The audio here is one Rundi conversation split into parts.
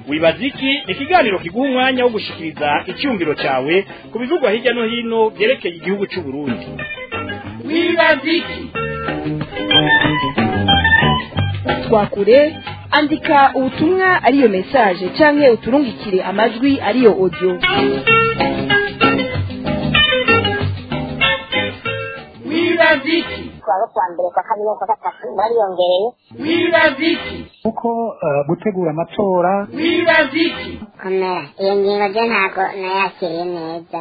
wibaza iki ni ikiganiro kiguha umwanya wo gushikiriza icyumviro cyawe ku bivugwa hirya no hino byerekeye igihugu cy'u Burundi wibaza iki twakure andika ubutumwa ariyo message canke uturungikire amajwi ariyo audio wibaza iki kuwa kwa mbere kwa kabiri kwa gatatu bariyongereye wibaza iki kuko eh, gutegura amatora wibaza iki komera iyo ngingo ryo ntabwo nayakiriye neza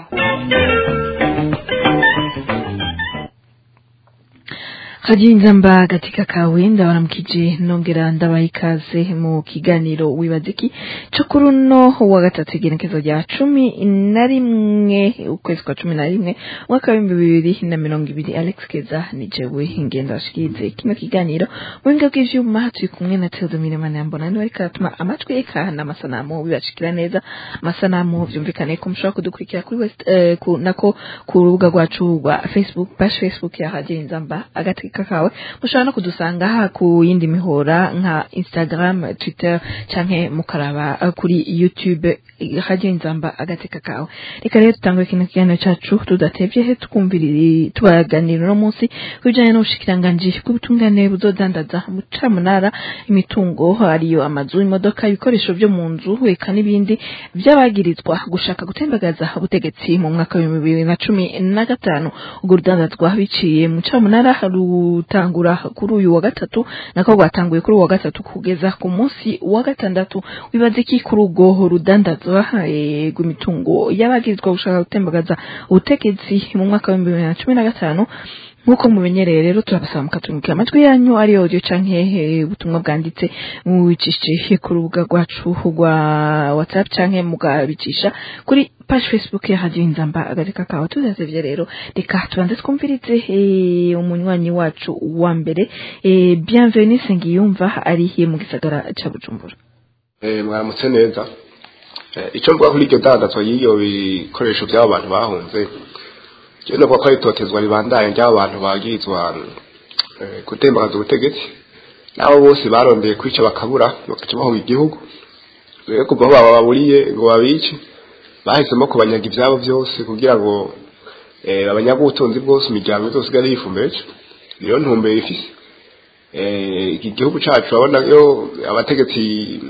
Hajinzamba katika kawenda waramukije nongera ndabaha ikaze mu kiganiro wibaza iki co kuri uno wa gatatu igenekezo rya cumi na rimwe ukwezi kwa cumi na rimwe umwaka w'ibihumbi bibiri na mirongo ibiri Alex Keza ni jewe ingenda washikirize kino kiganiro mu buhinga bw'ivyuma turi kumwe na Theodomire Manambona niwe ariko aratuma amajwi eka n'amasanamu bibashikira neza amasanamu vyumvikane ko mushobora kudukurikira kuri West eh, ku, nako ku rubuga rwacu rwa Facebook page Facebook ya Hajinzamba agateka kawe mushobora no kudusanga ha ku yindi mihora nka Instagram Twitter canke mukaraba eh, kuri YouTube eh, Hajinzamba agateka kawe reka rero tutangure kino kiganiro cacu tudatevye he tukumvirira tubaganira no munsi kubijanye n'ubushikiranganji bw'ubutungane buzodandaza mu camunara imitungo ariyo amazu imodoka ibikoresho vyo mu nzu eka n'ibindi vy'abagirizwa gushaka gutembagaza ubutegetsi mu mwaka w'ibihumbi bibiri na cumi na gatanu urwo rudandazwa biciye mu camunara rutangura kuri uyu wa gatatu nako rwatanguye kuri uyu wa gatatu kugeza ku munsi wa gatandatu wibaza iki kuri urwo rudandazwa eh, rw'imitungo y'abagirizwa gushaka gutembagaza ubutegetsi mu mwaka w'ibihumbi bibiri na cumi na gatanu nk'uko mumenyereye rero turabasaba mukatumikira amajwi yanyu ari audio canke eh, ubutumwa bwanditse mubicishije ku rubuga rwacu rwa whatsapp canke mugabicisha kuri page facebook ya radio inzamba agateka kawe tudasevye rero reka tubanze twumvirize eh, umunywanyi wacu wa mbere eh, bienvenue sengiyumva ari mu gisagara ca bujumbura Eh, mwaramutse neza Eh, icyo mvuga kuri iryo dandazwa y'iyo bikoresho by'abo bantu bahunze cyo navuga ko ari itotezwa ribandanye ry'abo bantu bagirizwa eh, gutembagaza ubutegetsi nabo bose barondeye kwica bakabura bakaca bahunga igihugu rero kuva aho bababuriye ngo babice bahisemo kubanyaga ibyabo byose kugira ngo eh, babanyaga ubutunzi bwose imiryango yose isigare yifumbeje niyo ntumbero ifise Eh, iki gihugu cacu urabona yo abategetsi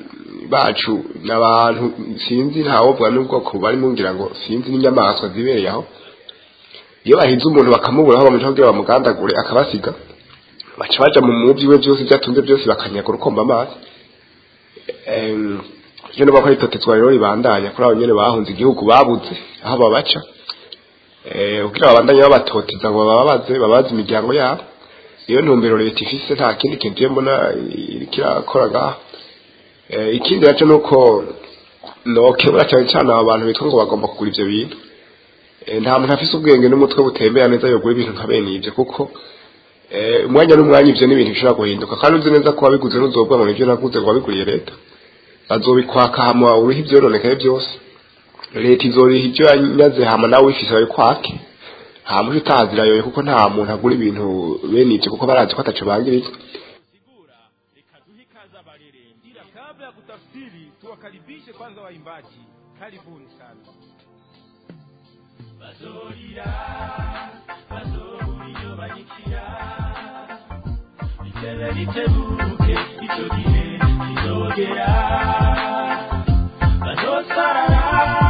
bacu n'abantu sinzi ntawovuga n'ubwoko barimo ngira ngo sinzi n'inyamaswa zibereye aho iyo bahinze umuntu bakamubura aho bamuca kugira bamugandagure akabasiga baca baja mu muvyi we vyose vyatunze byose bakanyaga urukomba amazi Em, iyo nuba ko itotezwa rero ribandanya kuri abo nyene bahunze igihugu babuze aho babaca Eh, kugira babandanye babatoteza ngo bababaze babaze imiryango yabo iyo ntumbero leta ifise nta kindi kintu iyo mbona iriko irakora ngaha Eh, ikindi naco nuko nokebura cyane cyane abo bantu bitwa ngo bagomba kugura ivyo bintu Eh, nta muntu afise ubwenge n'umutwe butembera neza yogura ibintu nka bene ivyo kuko eh, umwanya n'umwanya ivyo n'ibintu bishobora guhinduka kandi uzi neza ko wabiguze n'uzovuga ngo nivyo naguze ngo wabiguriye leta bazobikwaka hama uriho ivyononekaye byose leta izoriha ivyo yanyaze hama nawe wifise babikwake nta muntu utahazirayoye kuko nta muntu agura ibintu bene ivyo kuko barazi ko ataco bangiriza Sigura reka duhe ikaze abarerembira kabla ya kutafsiri tuwakaribishe kwanza waimbaji karibuni sana bazorira bazobura banyikira bitebe bitebuke icyo gihe kizogera bazosarara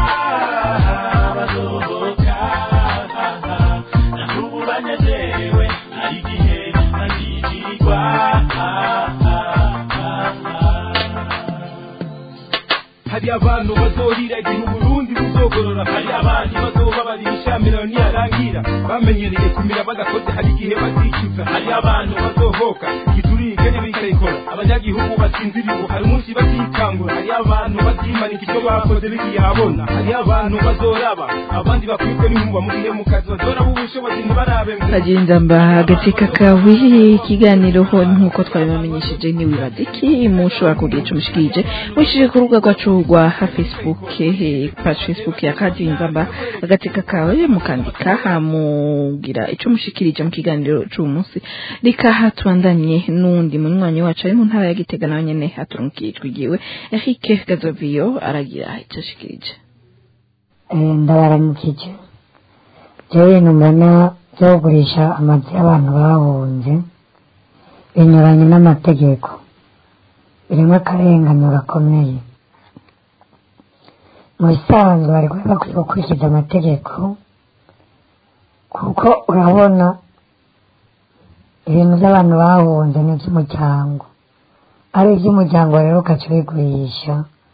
bazohoka nakubu banezerewe hari igihe bazigirirwa hari abantu bazorira igihe uburundi buzogorora hari abandi bazobabarira ishamirano niyarangira bamenyereye kumira badakoze hari igihe bazicuza hari abantu bazohoka giturike n'ibikayikora abanyagihugu basinziriwe hari umunsi bazikangura hari abantu bazimanika icyo bakoze bigiye habona hari abantu bazoraba abandi bakwirwe n'inkuba mu gihe mu kazi bazoraba ubushobozi ntibarabe ngo Hajinzamba agateka kawe ikiganiro ho nkuko twabibamenyesheje ni wibaza iki mushobora kugira ico mushikije mwishije ku rubuga rwacu rwa Facebook eh, page Facebook ya Hajinzamba agateka kawe mukandika hamugira ico mushikirije mu kiganiro c'uyu munsi reka tubandanye n'uwundi munywanyi wacu ari mu ntara ya gitega nawe nyene aturungikiye ijwi ryiwe Eric Gazoviyo aragira icyo ashikirije ndabaramukije jewe ibintu mbona byo kugurisha amazu y'abantu bahunze binyuranye n'amategeko birimo akarenganyo gakomeye mu bisanzwe bari kuba bakwiye gukurikiza amategeko kuko urabona ibintu by'abantu bahunze ni iby'umuryango ari iby'umuryango rero ugaca ubigurisha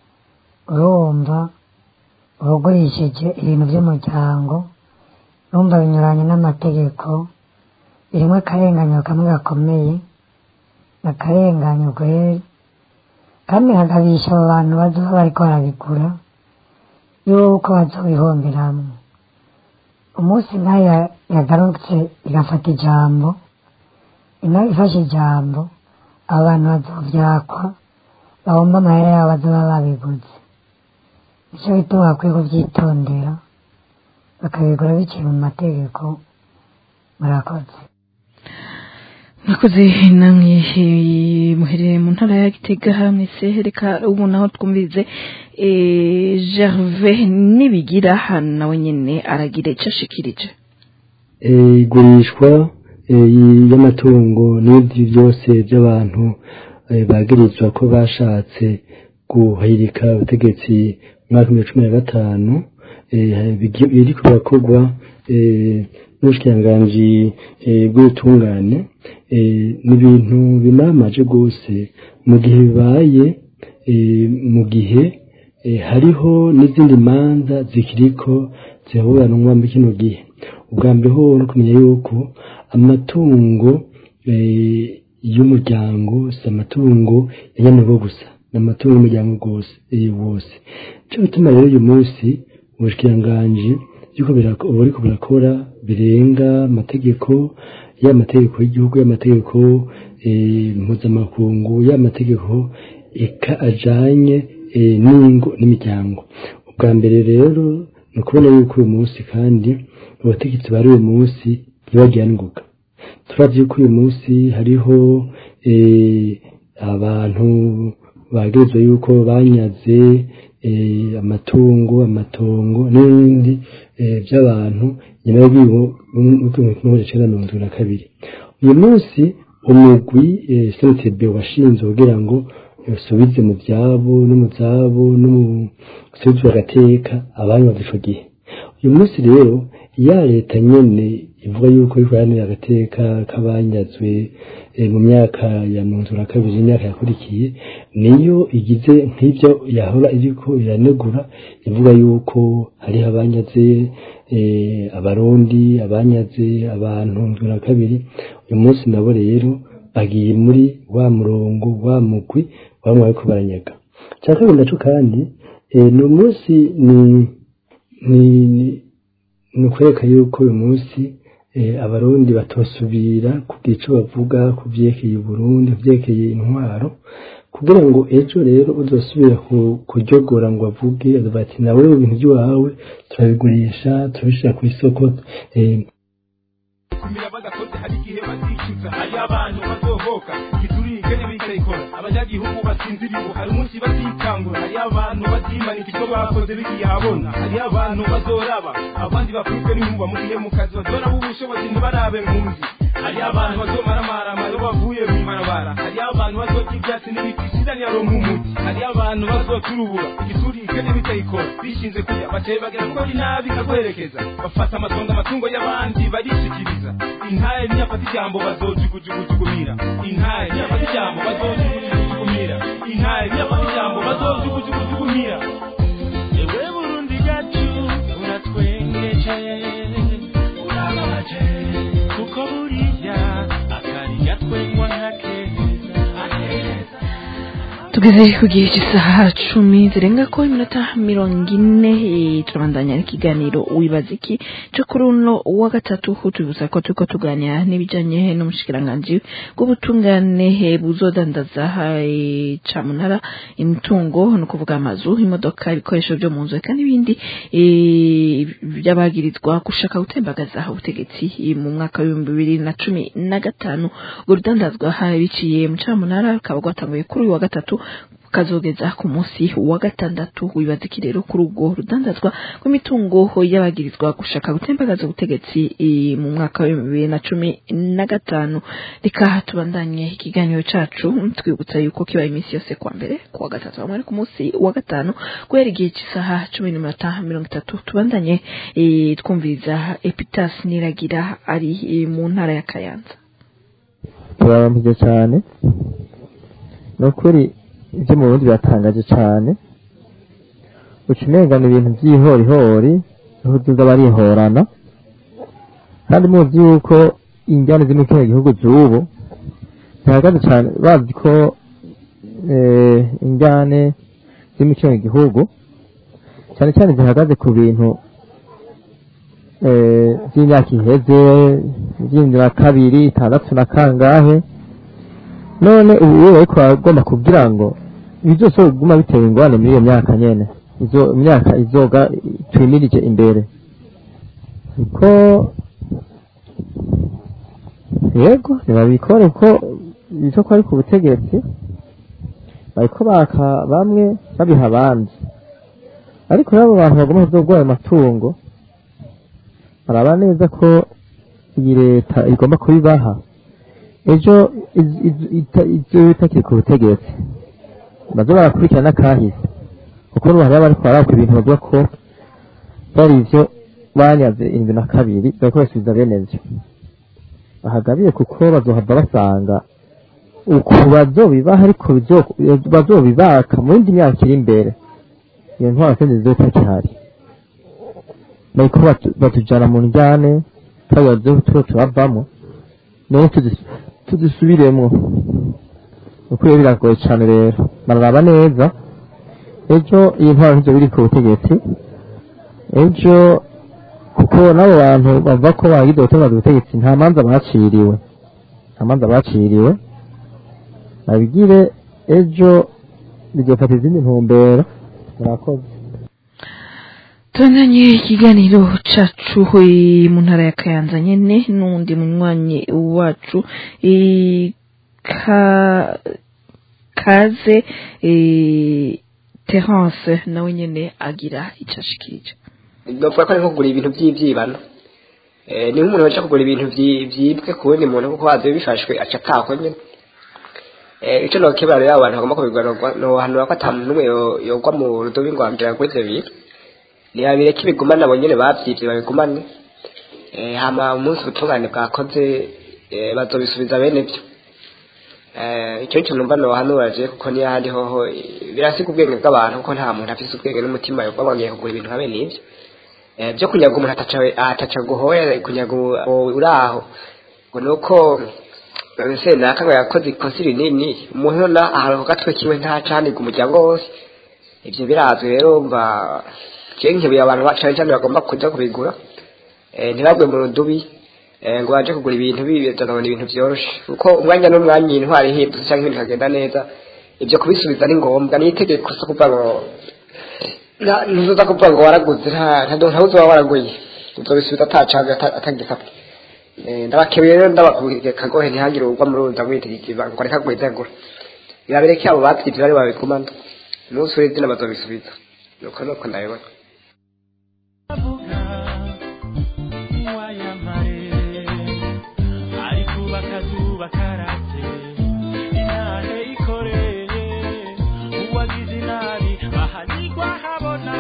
urumva ubugurishije ibintu by'umuryango urumva binyuranye n'amategeko birimo akarenganyo kamwe gakomeye akarenganyo kweri kandi hagabisha abo bantu bazoba bariko barabigura yuko bazobihomberamwo umunsi nayo yagarutse igafata ijambo inayo ifashe ijambo abo bantu bazovyakwa bahomba amahera yabo bazoba babiguze nicyo bituma bakwiye kuvyitondera bakabigura biciye mu mategeko murakoze mwakoze namwe eh, muherereye mu ntara ya gitega mwese reka ubu naho twumvirize eh, gervais nibigira hano nawe nyene aragira icyo ashikirije Eh, igurishwa eh, y'amatungo n'ibindi byose by'abantu eh, bagirizwa ko bashatse guhirika ubutegetsi mu mwaka w'ibihumbi cumi na gatanu eh, bigi- biriko birakorwa eh, n'ubushikiranganji eh, bw'ubutungane eh, ni ibintu bimamaje rwose mu gihe bibaye eh, mu gihe eh, hariho n'izindi manza zikiriko ziraburanwa muri kino gihe ubwa mbere ho no kumenya yuko amatungo eh, y'umuryango si amatungo ya nyamurwa gusa ni amatungo y'umuryango rwose eh, wose cyo bituma rero uyu munsi ubushikiranganji yuko birako- ubu ariko birakora birenga amategeko ya mategeko y'igihugu y'amategeko eh, mpuzamakungu y'amategeko eka ajanye eh, n'ingo n'imiryango ubwa mbere rero ni ukubona yuko uyu munsi kandi abategetsi bari uyu munsi ntibagiranuka turazi yuko uyu munsi hariho eh, abantu bagirizwa yuko banyaze eh, amatungo amatongo n'ibindi eh, by'abantu nyuma y'ibihumbi kimwe icenda mirongo itatu na kabiri uyu munsi umugwi eh, snitb washinzwe kugira ngo usubize mu byabo no mu zabo no mu subize agateka abanywaga ico gihe uyu munsi rero ya leta nyene ivuga yuko iriko iharanira agateka k'abanyazwe eh, mu myaka ya mirongo itatu na kabiri imyaka yakurikiye niyo igize nk'ibyo yahora iriko iranegura ivuga yuko hariho abanyaze eh, abarundi abanyaze abantu mirongo na kabiri uyu munsi nabo rero bagiye muri wa murongo wa mugwi bamwe bariko baranyaga cya kabiri naco kandi eh, ni umunsi ni ni ni- ni ukwereka yuko uyu munsi eh, abarundi batosubira kugira ico bavuga ku vyerekeye uburundi ku vyerekeye intwaro kugira ngo ejo rero uzosubira ku- kuryogora ngo avuge bati nawe ibintu by'iwawe turabigurisha turabishira ku isoko eh, kumira badakoze hari igihe bazicuza hari abantu bazohoka giturike n'ibikayikora abanyagihugu basinziriwe hari umunsi bazikangura hari abantu bazimanika icyo bakoze bigiye habona hari abantu bazoraba abandi bakwirwe n'inkuba mu gihe mu kazi bazoraba ubushobozi ntibarabe nkunzi hari abantu bazomaramarama iyo bavuye mu ibarabara hari abantu bazorya ibyatsi n'ibiti sinanira nk'umuti hari abantu bazoturubura igiturike n'ibikayikora bishinze kurya bateye bagera kuko ari nabi kaguherekeza bafata amatongo amatungo y'abandi barishikiriza intare niyafata ijambo bazojugujugujukumira intare niyafata ijambo bazojugujugujukumira intare niyafata ijambo bazojugujugujukumira ewe burundi gacu uratwengeje urababaje kuko buriya akari gatwengwa nkakeza tugeze ku gihe cy'isaha cumi zirenga ko iminota mirongo ine eh, turabandanya n'ikiganiro wibaza iki cyo kuri uno wa gatatu tubibutsa ko turiko tuganira n'ibijanye n'umushikiranganji bw'ubutungane eh, buzodandaza eh, camunara imitungo ni ukuvuga amazu imodoka ibikoresho byo mu nzu eka n'ibindi eh, by'abagirizwa gushaka gutembagaza ubutegetsi eh, mu mwaka w'ibihumbi bibiri na cumi na gatanu urwo rudandazwa ha- biciye mu camunara rukaba rwatanguye kuri uyu wa gatatu kazogeza ku munsi wa gatandatu wibaza iki rero kuri ubwo rudandazwa rw'imitungo y'abagirizwa gushaka gutembagaza ubutegetsi eh, mu mwaka w'ibihumbi bibiri na cumi na gatanu reka tubandanye ikiganiro cacu twibutsa yuko kibaye iminsi yose kwa mbere ku wa gatatu hamwe ari ku munsi wa gatanu guhera igihe cy'isaha cumi n'iminota mirongo itatu tubandanye eh, twumviriza epitas niragira ari eh, mu ntara ya kayanza turabampije cyane ni ukuri ibyo mu burundi biratangaje cyane uca umengana ibintu by'ihorihori niho uzuza barihorana kandi muzi yuko injyana ziri mu kino gihugu z'ubu zihagaze cyane bazi ko eh, injyane ziri mu kino gihugu cyane cyane zihagaze ku bintu eh, by'imyaka iheze by'ibihumbi na kabiri itandatu na kangahe none ubu rero ariko bagomba kugira ngo ibi byose biguma bitera ingorane muri iyo myaka nyene izo myaka izoga twimirije imbere kuko yego ntibabikore kuko ivyo ko ari ku butegetsi bariko baka bamwe babiha abandi ariko rero abo bantu bagomba kuzogwa ayo matungo baraba neza ko iyi leta igomba kubibaha ejo iz- iz- ita- ivyo bitakiri ku butegetsi baze barakurikirana n'akahise kuko n'ubu hariho abariko baraka ibintu bavuga ko byari ivyo banyaze indwi na kabiri bariko basubiza bene vyo bahagabiye kuko bazohava basanga uku bazobibaha ariko bizo- bazobibaka mu yindi myaka iri imbere iyo ntwaro sindi zizotakihari bariko batu- batujana mu njyane twabaze tuba turavamo none tuzi- tuzisubiremwo uko rero biragoye cane rero bararaba neza ejo iyi ntwaro ntivyo biri ku butegetsi ejo kuko n'abo bantu bavuga ko bagize gutangaza ubutegetsi nta manza baciriwe nta manza baciriwe babigire ejo bizofata izindi ntumbero murakoze tubandanye ikiganiro cacu eh, mu ntara ya kayanza nyene n'uwundi munywanyi wacu eh, ka kaze eh, terence nawe nyene agira ico ashikirije bavuga ko ari nko kugura ibintu by'ibyibano Eh, ni nk'umuntu waje kugura ibintu vyi- vyibwe ku wundi muntu kuko wazi bifashwe aca atahwa nyene Eh, ico nokebera rero abantu bagomba kubigwanirwa nohanura ko ata muntu n'umwe yo- yogwa mu rudobi ngo ambwira ngo ivyo bintu ntibabireke ibigumane abo nyene bavyivye babigumane Eh, hama umunsi ubutungane bwakoze eh, bazobisubiza bene vyo Eh, icyo cyo numva nohanura je kuko niyo ahandi hoho eh, birasiga ubwenge bw'abantu kuko nta muntu afise ubwenge n'umutima yogwa bagiye kugura ibintu nka bene ivyo Eh, byo kunyaga umuntu ataca ataca guhoya kunyaga uwo uri aho ngo nuko ese naka ngo yakoze ikosa rinini umuntu na ahantu ku gatwe kiwe ntacanirwa umuryango wose ivyo birazwi rero mva je nkebuye abantu ba- cane cane bagomba kuja kubigura eh, ntibagwe mu rudubi eh, ngo baje kugura ibintu bizanabona ibintu vyoroshe kuko umwanya n'umwanya intwari ihindutse canke ibintu bikagenda neza ivyo kubisubiza ni ngombwa ni itegeko so kuvuga ngo na- ntuzoza kuvuga ngo waraguze nta nta- ntabuze uba waraguye uzobisubiza atacaga atagikapa ndabakebeye rero ndabakubwira kagohe ntihagire ugwa muri uruza mwitegekeza ngo reka guhezagura birabireke abo bavyivye bari babigumana umunsi uri izina bazobisubiza nuko nuko ndabibona ari kubaka zuba karatse intare ikoreye uwagize inabi ahanigwa habona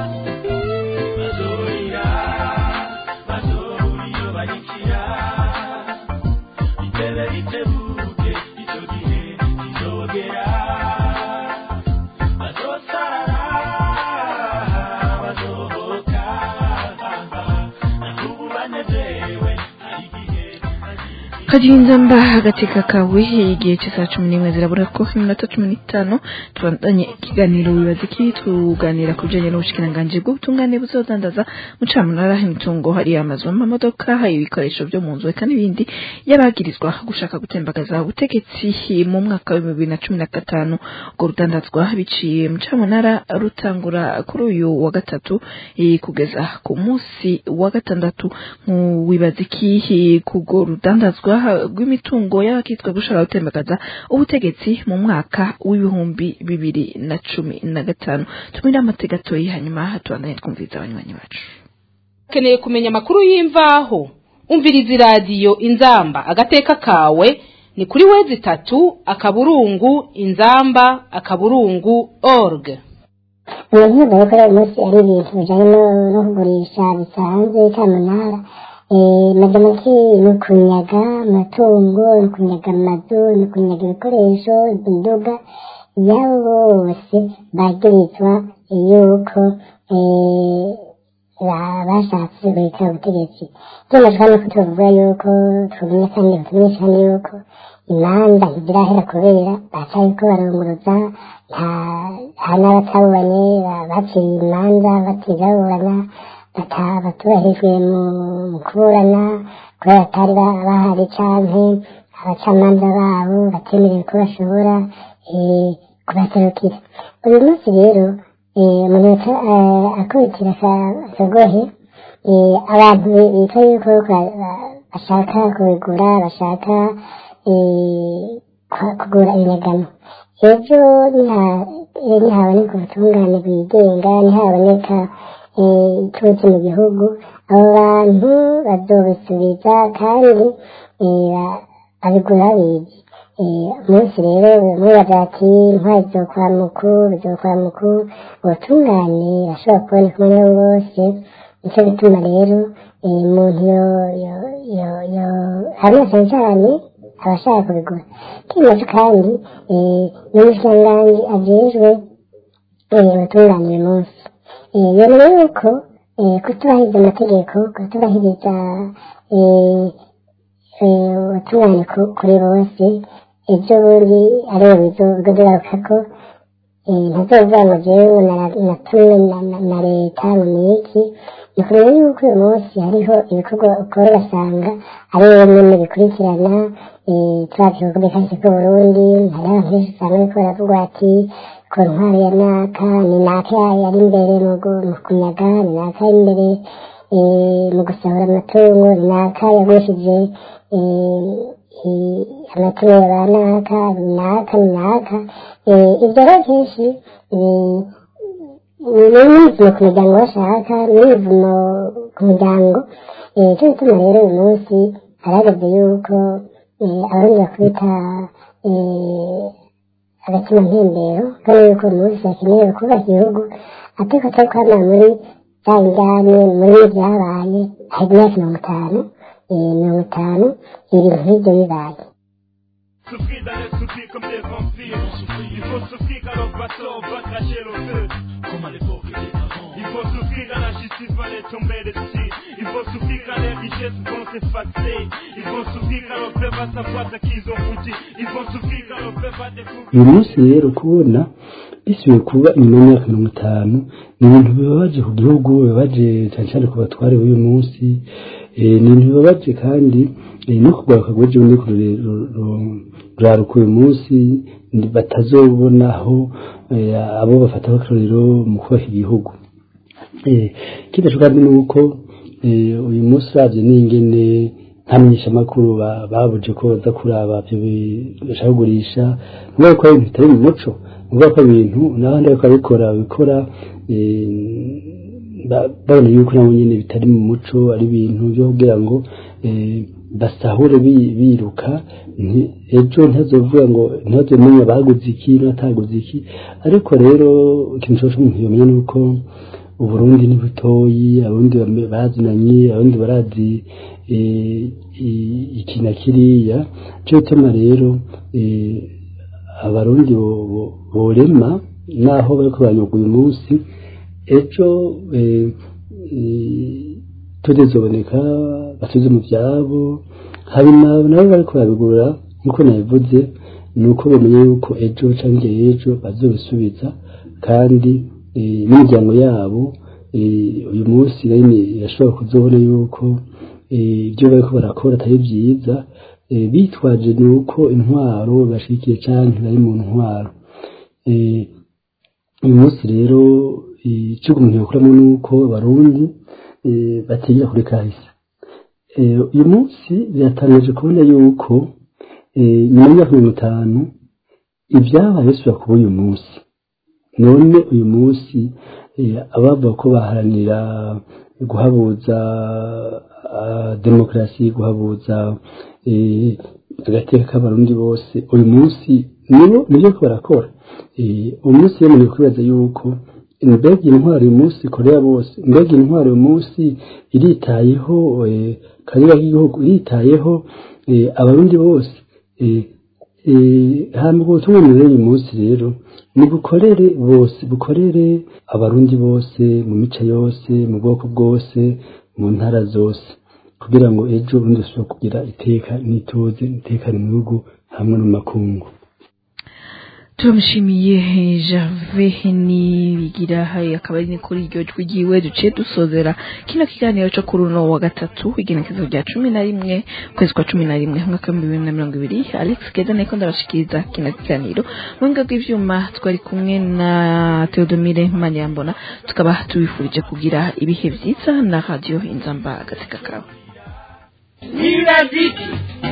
bazorira bazobura iyo barikira itebe ritebuke icyo gihe kizogera bazosarara kagenza mba agateka kawe igihe cy'isaha cumi n'imwe zirabura ko iminota cumi n'itanu tubandanye ikiganiro wibaza iki tuganira ku bijyanye n'ubushikiranganji bw'ubutungane buzodandaza mucamunara imitungo hari amazu amamodoka hari ibikoresho byo mu nzu eka n'ibindi y'abagirizwa gushaka gutembagaza ubutegetsi mu mwaka wa bibiri na cumi na gatanu urwo rudandazwa biciye mucamunara rutangura kuri uyu wa gatatu eh, kugeza ku munsi wa gatandatu mu wibaza iki k'urwo rudandazwa rw'imitungo y'abakitwa gushaka gutembagaza ubutegetsi mu mwaka w'ibihumbi bibiri na cumi na gatanu tumire amatega gatoyi hanyuma tubandanye twumviriza abanywanyi bacu ukeneye kumenya amakuru y'imvaho umviriza iradiyo inzamba agateka kawe ni kuri wezi itatu akaburungu inzamba akaburungu org ibintu bakora uyu munsi ari ibintu bijyanye no- no kugurisha bisanzwe cyamunara magamake ni ukunyaga amatungo ni ukunyaga amazu ni ukunyaga ibikoresho indoga yabo bose bagirizwa yuko eh, ba- bashatse guhita ubutegetsi byemejwe nuko tuvuga yuko tubimenya kandi batumenyesha kandi yuko imanza ntizirahera kubera baracyariko barunguruza nta nta n'abatabubanye ba- baciye imanza batizaburana bata- batubahirijwe mu mu kuburana kubera batari ba- bahari canke abacamanza babo batemerewe ko bashobora eh, kubaserukira uyu munsi rero eh, umuntu yaca- eh, akubitira aka- akagohe eh, abantu bitwa yuko ba- ba- bashaka kubigura bashaka eh, ku- kugura inyegamo ejo niha- eh, nihaboneka ubutungane bwigenga nihaboneka eh, ituze mu gihugu abo bantu bazobisubiza kandi eh, ba- babigura bizi Eh, umunsi rero mwibaza ati intwari zizokora muku bizokora muku ubutungane bashobora kuboneka umwe ari wo wose nicyo gituma rero eh, umuntu yo yo yo yo hamwe cyane cyane abashaka kubigura kimaze kandi eh, n'umushikiranganji ajejwe eh, ubutungane uyu munsi Eh, yemera yuko eh, kutubahiriza amategeko kutubahiriza eh, eh, ubutungane ku- kuri bose ibyo bundi aribo bizogarukako ntazovuga ngo jewe na- natumwe na- na- na leta mu miki ni kureba yuko uyu munsi hariho ibikorwa ukora ugasanga ari wowe nyene bikurikirana eh, turazi ibikorwa kahise k'uburundi hariho abantu benshi usanga bariko baravuga ati ku ntwari ya naka ni naka yari imbere mu gu- mu kunyaga ni naka yari imbere eh, mu gusahura amatungo ni naka yagurishije eh, eh, amatungo ya ba naka ni naka ni naka Eh, ibyo rero kenshi eh, ni n'imivumo ku muryango bashaka n'imivumo ku muryango Eh, cyo gituma rero uyu munsi harageze yuko eh, abarundi bakubita eh, agatima mpembero kandi yuko uyu munsi hakenewe kubaka igihugu ateko atari kwamara muri za njyane muri byabaye hari imyaka mirongo itanu eh, mirongo itanu ibintu nk'ibyo bibaye souffrir dans les soucis comme des vampires. Il faut souffrir quand le bateau va cracher le feu. Comme à l'époque des avant. Il faut souffrir quand la justice va les tomber dessus. Il faut souffrir quand les richesses vont s'effacer. Il faut souffrir quand le peuple va savoir ce qu'ils ont foutu. Il faut souffrir quand le peuple va découvrir. uyu munsi rero kubona bisubiye kuba inyuma y'imyaka mirongo itanu ni ibintu bibabaje ku gihugu bibabaje cyane cyane ku batware b'uyu munsi eh, ni ibintu bibabaje kandi eh, no kugaruka rw'ejo bundi ruraruka uyu munsi ni- batazobona aho eh, abo bafata akarorero mu kubaka igihugu Eh, ikindi kandi ni uko eh, uyu munsi uravye n'ingene nta menyeshamakuru ba- babuje ko baza kuraba ivyo bi- bashaka kugurisha nuvuga ko ari ibintu bitari mu muco nuvuga ko ibintu n'abandi bariko babikora babikora eh, ba- babona yuko nabo nyene bitari mu muco ari ibintu vyo kugira ngo eh, basahure bi- biruka nti- ejo ntazovuga ngo ntazomenya baguze iki n'ataguze iki ariko rero ikintu cose umuntu yomenya ni uko uburundi ni butoyi abarundi bame- bazinanye abarundi barazi eh, i- iki na kiriya cyo gituma rero eh, abarundi bo- bo- borema naho bariko banyuga uyu munsi ejo eh, eh, tudezoboneka batuze mu vyabo hanyuma nabo bariko babigura nk'uko nabivuze ni uko bamenye yuko ejo cyangwa ejo bazobisubiza kandi eh, n'imiryango yabo eh, uyu munsi nyine irashobora kuzobona yuko eh, ibyo bariko barakora atari byiza eh, bitwaje ni uko intwaro bashigikiye cyangwa bari mu ntwaro Eh, uyu munsi rero eh, icyo umuntu yakuramo ni uko abarundi eh, batinya kuri kahise Eh, uyu munsi biratangaje kubona yuko eh, nyuma y'imyaka mirongo itanu ibyabaye bisubira kuba uyu munsi none uyu munsi eh, abavuga ko baharanira guhabuza ah, demokarasi guhabuza eh, agateka k'abarundi bose uyu munsi nibo nibyo ko barakora Eh, uyu munsi rero ni kwibaza yuko mbega intwaro uyu munsi korea bose mbega intwaro uyu munsi iritayeho eh, kariya k'igihugu iritayeho eh, abarundi bose eh, eh, hama ubwo butumwa rero uyu munsi rero ni bukorere bose bukorere abarundi bose mu mico yose mu bwoko bwose mu ntara zose kugira ngo ejo ubundi dusubire kugira iteka n'ituze itekane mu bihugu hamwe no mu makungu turamushimiye jave nibigira akaba ari ni kuri iryo jwi ryiwe duciye dusozera kino kiganiro cyo kuri uno wa gatatu igenekezo rya cumi na rimwe ukwezi kwa cumi na rimwe umwaka w'ibihumbi bibiri na mirongo ibiri alex keza niko ndabashikiriza kino kiganiro mu buhinga bw'ivyuma twari kumwe na theodomire maniyambona tukaba tubifurije kugira ibihe vyiza na radio inzamba agateka kawe wibaziki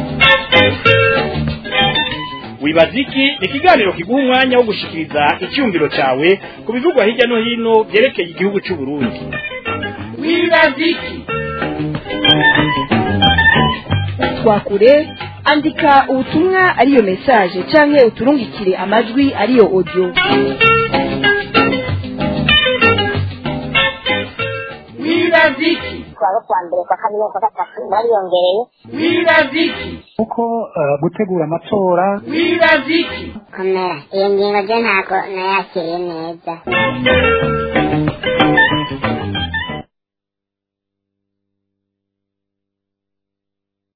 wibaziki ni ikiganiro kiguha umwanya wo gushikiriza icyumviro cyawe ku bivugwa hirya no hino byerekeye igihugu cy'u Burundi wibaziki twakure andika ubutumwa ariyo message canke uturungikire amajwi ariyo audio wibaziki kuwa kuwa mbere kwa kabiri kwa gatatu bariyongereye wibaziki kuko eh, gutegura amatora wibaziki komera iyo ngingo ryo ntabwo nayakiriye neza